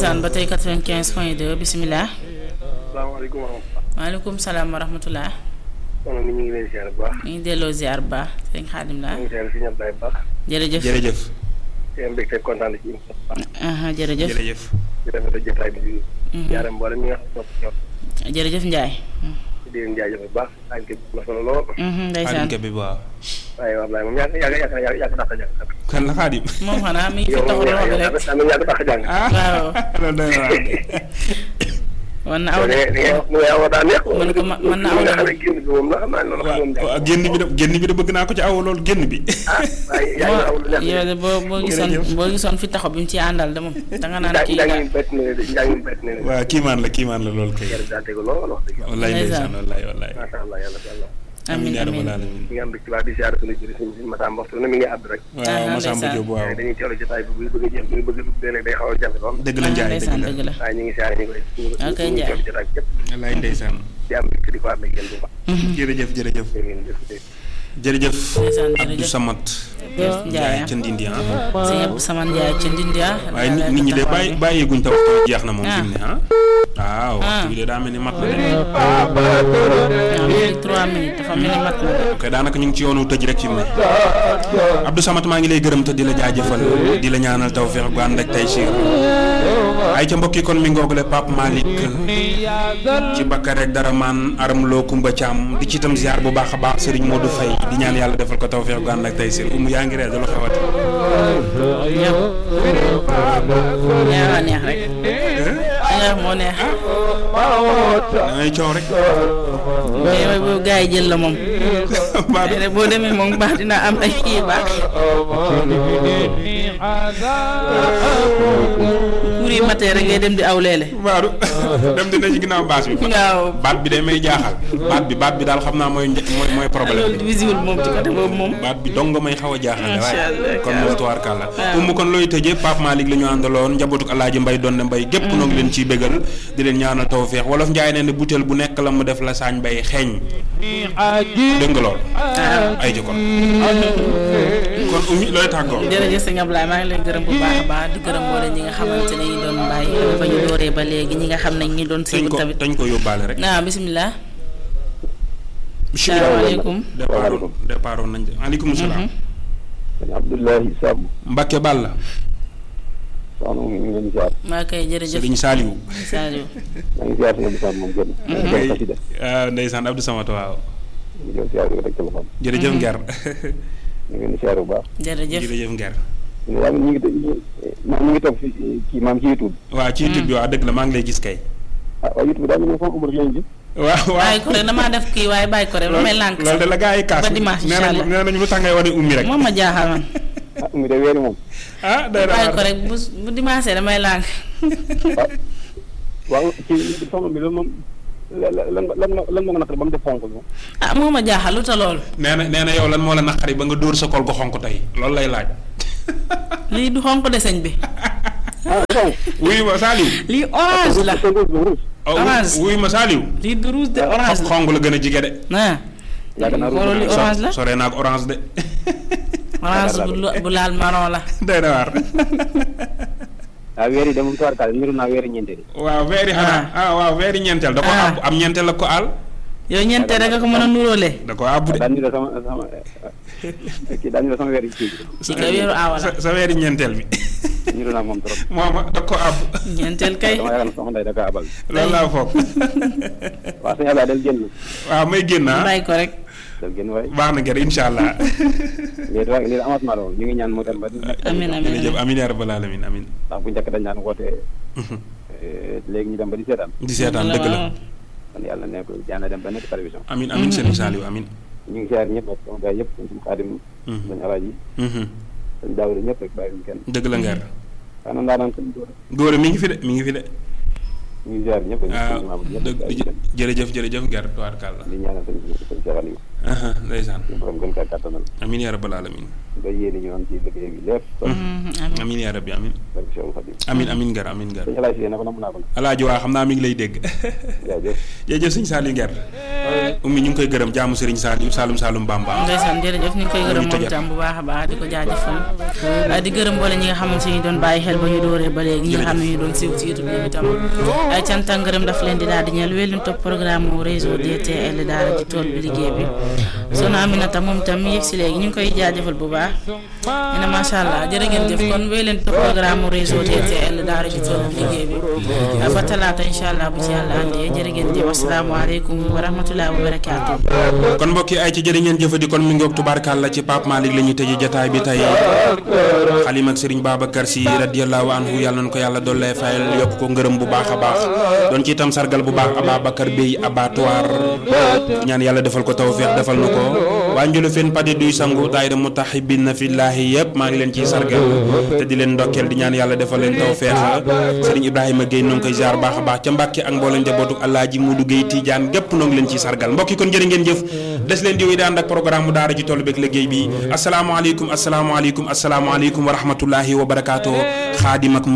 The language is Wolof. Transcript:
ndeysaan ba tey 95 point 2 bisimilah. salaamaaleykum wa rahmatulah. maaleykum salaam wa rahmatulah. soxna mi ñu ngi leen ziar bu baax. ñu ngi delloo ziar bu baax sëñ Xaadim la ñu ngi ziar si ñëpp day baax. jërëjëf jërëjëf seen mbégte kontaan ci émission bi. aha jërëjëf jërëjëf di rafetlu jotaay bi di. ziare mboolem ñi nga xam ne ñoo jërëjëf Ndiaye. di leen jaajëfal bu baax. ànd ak na solo lool. ndeysaan xaadim bi waaw waaye Ablaye moom yàgg yàgg yàgg yàgg yàgg dàq jàng. kan la xaadim moom xanaa mi ngi fi yow taxaw moom loxo bi rek. yàgg yàgg yàgg dàq jàng. waaw loolu doy na waar wan na aw yow de de li ngay wax mu ngi aw daa neex. Man ko ma- man na aw nga de- xam ne génn bi moom la xam naa ne loolu xam waaw moom génn bi de génn bi de bëgg naa ko ci aw loolu génn bi ah waaye yaa ngi aw lu neex. yow de boo boo gisoon Jërëjëf. boo gisoon fi taxaw bi mu ci àndal de moom danga naan njàng kii njàng nga mi bett na leen de njàng mi bett na leen de. waaw kiimaan la kiimaan la loolu kay yàlla daa tegu lool wax dëgg yàlla. wallaay Ndeysaan. ndeysaan wallaay wallaay macha allah yàlla yàlla. amiin yaa rabbal amiin aalamiin mi ngi am mbégte baax di ziare suñu jëriñ suñu Massamba waxtu ne mi ngi àdd rek. waaw Ah, Massamba ndeysaan. Diop waaw waaye dañuy teewlu jotaay bi bu bëgg a jëm bu bëgg a dugg léeg day xaw a jafe lool. dëgg la ah Njaay ndeysaan dëgg dëgg la la waaye ñu ngi siyaare ñu koy ñu ngi Ok, ñu ngi Njaay. teewlu jotaay bi yëpp wallaay ndeysaan di am mbégte di ko ànd ak yéen bu baax. jërëjëf jërëjëf jërë ngeen jëf. jërëjëf ndeysaan Abdou jërëjëf Samad jëf Njaay Ndiaye ca Ndindi ah sëñ Abdou Samane Ndiaye ca Ndindia waaye nit nit ñi de bàyyi bàyyeeguñ te waxtu bi jeex na moom fi mu ne ah waaw waxtu bi de daa mel ni mat na de waaw mi ngi trois minutes dafa mel ni mat na de ok daanaka ñu ngi ci yoonu tëj rek fi mu ne Abdou Samad maa ngi lay gërëm te di la jaajëfal di la ñaanal tawfeex gu ànd ak tey siir ay ca mbokk yi kon mi ngoogule Pape Malick ci Bakar rek dara maan aram loo Kumba Caam di ci itam ziar bu baax a baax Serigne Modou Faye di ñaan yàlla defal ko tawfeex gu ànd ak tey siir umu yaa ngi ree dala xewati yow yaa neex rek neex moo neex da ngay coow rek mais yow boo gars yi jël la moom Mbaa mais rek boo demee moom baax dina am ay kii baax kuur yi matee rek ngay dem di aw leele Mbaaru dem dina ci ginnaaw baas bi waaw baat bi day may jaaxal baat bi baat bi daal xam naa mooy nje- mooy mooy problème loolu bi visible moom ci côté boobu moom baat bi dong nga may xaw a jaaxal Macha waaye Allah, kon moom tubaarkàlla waaw. umu kon looy tëjee Pape Malick la ñu àndaloon njabootuk Alaaji Mbay doon ne mbay gépp noo ngi leen ciy bégal di leen ñaanal tawfeex wolof njaay nee ne butéel bu nekk la mu def la saañ bay xeeñ dégg nga lool ay ji kon kon umi looy tàggoo jërëjëf sëñ Ablaye maa ngi leen gërëm bu baax a baax di gërëm boole ñi nga xamante ne ñu doon bàyyi xel ba ñu dooree ba léegi ñi nga xam ne ñi doon dañ suivre ko tamit dañ ko yóbbaale rek waaw bisimilah bismillah salaamaaleykum départ woon départ woon nañ de aleykum salaam sëñ Abdoulaye Samb. Mbakke Balla soxna mu ngi leen di ziar. maa koy jërëjëf Sëriñ Saaliwu Sadio maa ngi ziar sëñ Samb moom gën. maa ngi koy xasida. waaw ndeysaan Abdou Samad waaw ñu ngi doon ziar di ko teg téléphone. jërëjëf Nger ñu ngi leen di ziar bu baax. jërëjëf jërëjëf Nger ñu ngi ñu ngi ñu ngi toog fii kii maam ci YouTube. waaw ci YouTube bi waaw dëgg la maa ngi lay gis kay ah waaye YouTube daa mel ni foofu amul leen ji. waaw waaw bàyyi ko rek damaa def kii waaye bàyyi ko rek lu may lànk loolu de la gaa yi kaas ba dimanche nee incha nañ allah. nee nañu lu tax ngay wane ummi rek moom ma jaaxal man ah mu de weeri moom. ah day na bàyyi ko waar rek bu bu dimanche damay lànk ah waaw ci soxna bi loolu moom lan lan lan lan moo nga naqari ba mu def fonk moom. ah moo ma jaaxal lu ta loolu nee na nee na yow lan moo la naqari ba nga dóor sa kol gu xonk tey loolu lay laaj lii du xonq de sëñ bi ah fonk. wuyu ma Saliou lii orange la te rouge la rouge. oh, Orange. wuyu ma Saliou lii du rouge de orange la xonk la gën a jige de ah yaakaar naa xoolal li rouge orange la sore naa ak orange de orange bu lu- bu laal marron la day na waar ah weer yi de moom tubaarkaale niru naa weeri ñeente di. waaw weeri xanaa ah waaw weeri ñeenteel da ko Ah. àbb am ñeenteel la ko aal yow ñeente da nga ko mën a nuróole da ko àbb de daan niru sama sama kii daan niru sama weeri kii bi. ci ka weeru aawa la sa sa weeri ñeenteel bi niru naa moom trop. mooma da ko àbb ñeenteel kay dama yaakaar ne soxna Ndeye da kaa abal. loolu laa foog waaw sëñ Abdoulaye del génn. waaw may génn ah bàyyi ko rek del génn waaye. baax na gër incha allah lii daal lii avancement la woon ñu ngi ñaan mu dem ba. amin amin jërëjëf amin amin yaa rabbal alamin amin ndax bu njëkk dañ daan woote léegi ñu dem ba di seetaan. di seetaan dëgg la kon yàlla nekk yàlla dem ba nekk télévision. amin amin sëriñ Saliou amin ñu ngi siyaar ñëpp ak sama gars yëpp suñu xaadim. suñu alaaji Mhm. suñu daawul ñëpp rek bàyyi ñu kenn. dëgg la ngeer xanaa ndaa naan suñu góor góor mi ngi fi de mi ngi fi de ñu ngi siyaar ñëpp. waaw suñu maam ñëpp dëgg bàyyi ñu kenn. jërëjëf jërëjëf ngeer tubaarkàlla di ñaanal suñu suñu Cheikh Aliou. aha ndeysaan suñu borom gën kaa kàttanal amin yaa rabbal alamin ba yéene ñu am ci liggéey bi lépp kon amiin amin yaa rabbi amin barke Cheikhul Khadim amin amin ngar amin ngar sëñ Alaay si ne ko namm naa ko alaaji waa xam naa mi ngi lay dégg jaajëf jërëjëf sëñ Saliou Nguer ummi ñu ngi koy gërëm jaamu Serigne Saliou Saloum Saloum Bamba ndeysaan jërëjëf ñu ngi koy gërëm ñu moom tëjal. itam bu baax a baax di ko jaajëfal ah, di gërëm boole ñi nga xamante ni doon bàyyi xel ba ñu dooree ba léegi ñi nga xam ne ñu doon siiw ci YouTube ñoom itam ay cant ak ngërëm daf leen di daal di ñeel wéy leen topp programme mu réseau DTL daara ci tool bi liggéey bi soxna Aminata moom itam mi yegg si léegi ñu ngi koy jaajëfal bu baax nee na macha allah jërë ngeen jëf kon wéy leen topp programme mu réseau DTL daara ci tool bi liggéey bi ah, ba talaata incha allah bu ci yàlla andee jërë ngeen jëf asalaamaaleykum wa rahmatulah wa barakaatu. kon mbokk yi ay ci jërë ngeen jëfadi kon mi ngoog tubaarkàlla ci Pape Malick la ñuy tëjee jataay bi tey xalim ak Serigne Babacar Sy radiyallahu anhu yàlla na ko yàlla dollee fayal yokk ko ngërëm bu baax a baax doon ci itam sargal bu baax Ababacar Bey abattoir ñaan yàlla defal ko tawféex defal na ko waa njulu fen padi duy sangu daayira mutahibbina fillahi yëpp maa ngi leen ciy sargal te di leen ndokkeel di ñaan yàlla defal leen tawféex Serigne Ibrahima Gueye noo ngi koy ziar baax a baax ca Mbàkke ak mboolem njabootu Alaaji Mudu Gueye Tidiane gépp noo ngi leen ciy sargal mbokk yi kon jërë ngeen jëf des leen di wéy di ànd ak programme mu daara ji toll beeg liggéey bi asalaamaaleykum asalaamaaleykum asalaamaaleykum wa rahmatullahi wa barakaatu xaadim ak